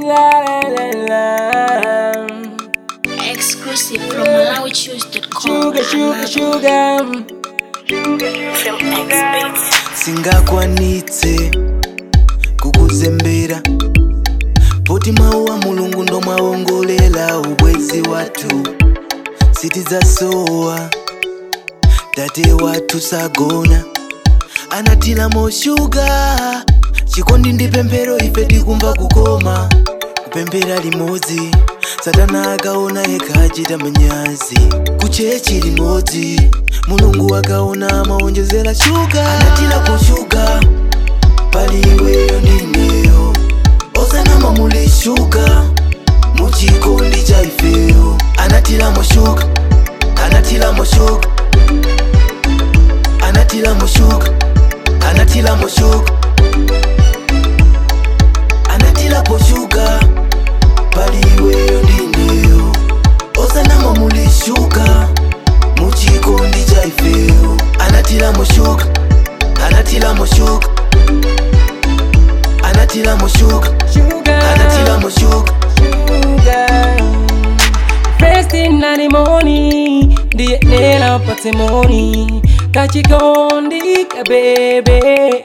La la la la. Exclusive from MalawiChoose.com. Sugar, sugar, sugar. From X-Beats. singakwanitse kukuzembera poti mawu a mulungu ndo mwawongolera ubwezi wathu sitizasowa tate wathu sagona anatilamo shuga chikondi ndi pemphero ife tikumva kukoma kupemphera limodzi satana akaona yekha achita manyazi kuchechi limodzi mulungu akaona maonjezera shuga anatilapo shuga pali iweyo ndineyo osanama muli shuga muchikondi cha ifeyo anatilamo shuga anatilamo shuga anatilamo shuga anatilamo shuga anatilapo shuga pali iweyo ndineyo osanama muli shuga muchikondi cha ifeyo anatilamo shuga anatilamo shuga anatilamo shuga Sugar. anatilamo shuga Sugar. First thing in the morning, the nena pate money. Kachikondi ka baby.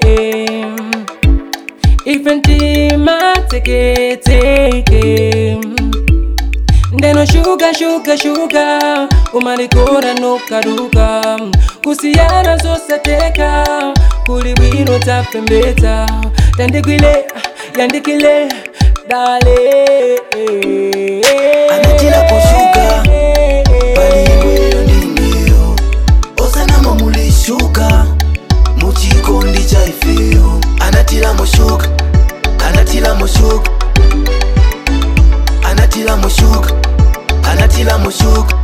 Ifentima take take. Ndeno shuga shuga shuga umalikora no kaduka kusiyana zosateka kuli bwino tapembeta tandikwile yandikile dale Anatilapo shuga, pali iweyo ndineyo osanama muli shuga muchikondi cha ifeyo anatilamo shuga anatilamo shuga anatilamo shuga anatilamo shuga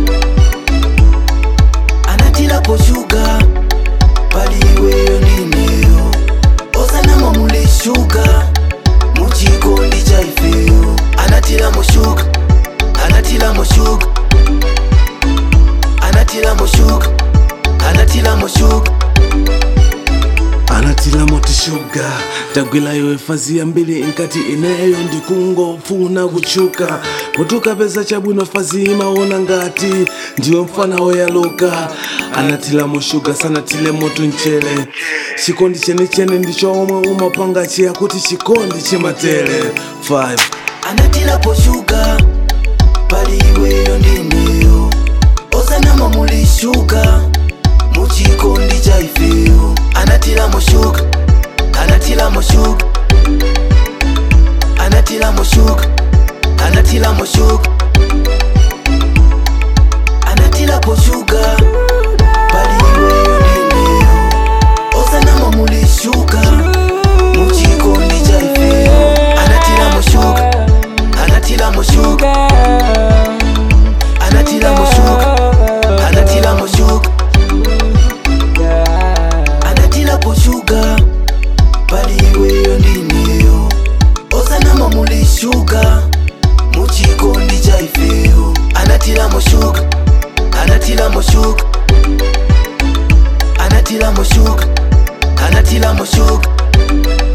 anatilapo shuga pali iweyo ndineyo osanama muli shuga muchikondi cha ifeyo anatilamo shuga anatilamo shuga anatilamo shuga anatilamo shuga anatilamo tishuga tagwilayo efazia mbili inkati ineyo ndikungofuna kuchuka kutukapeza chabwino fazi imaona ngati ndiyo mfana woyaluka anatilamo shuga sanatile moto mchele chikondi chenechene ndicho omwe umapanga chiya kuti chikondi chimatele 5 anatilapo shuga pali iweyo ndineyo osanama muli shuga muchikondi cha ifeyo anatilamo shuga anatilamo shuga anatilamo shuga anatilamo shuga anatilapo shuga pali iweyo ndineyo osanama muli shuga muchikondi cha ifeyo anatilamo shuga anatilamo shuga anatilamo shuga anatilamo shuga anatilapo shuga pali iweyo ndineyo osanama muli shuga muchikondi cha ifeyo anatilamo shuga anatilamo shuga anatilamo shuga anatilamo shuga